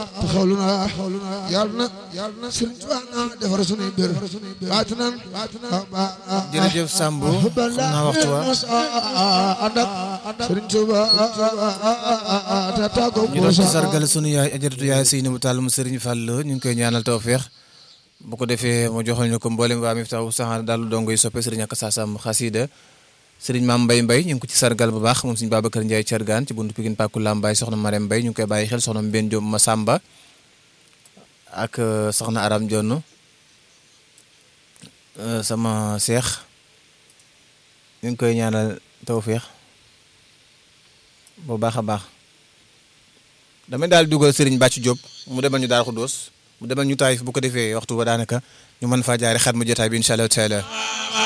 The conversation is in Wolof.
taxawlu na yàlla na yàlla na Sëriñ Tuubaa na defar sunuy mbir baatu nan jërëjëf Samb xam naa waxtu wa ànd ak Sëriñ Tuubaa te tàggoo ñu doon ci sargal sunu yaay ajaratu yaay Seynabou Tall mu Serigne Fall ñu ngi koy ñaanal tawféex bu ko defee mu joxal ñu ko mboolem waa Miftahu saxaar daal dongo yi soppe Serigne ak Saasam xasida Serigne Maam Mbay Mbay ñu ngi ko ci sargal bu baax moom Serigne Babacar Ndiaye Thiergane ci buntu Pikine Pàkku Lambaay soxna Marème Mbay ñu ngi koy bàyyi xel soxna Mbène Diop Massamba ak soxna Aram Jonn sama seex ñu ngi koy ñaanal tawféex bu baax a baax damay daal dugal Serigne Bàcc Diop mu demal ñu daal Xuddoos mu demal ñu taayif bu ko defee waxtu ba daanaka ñu mën faa jaare xat mu jotaay bi incha allah taala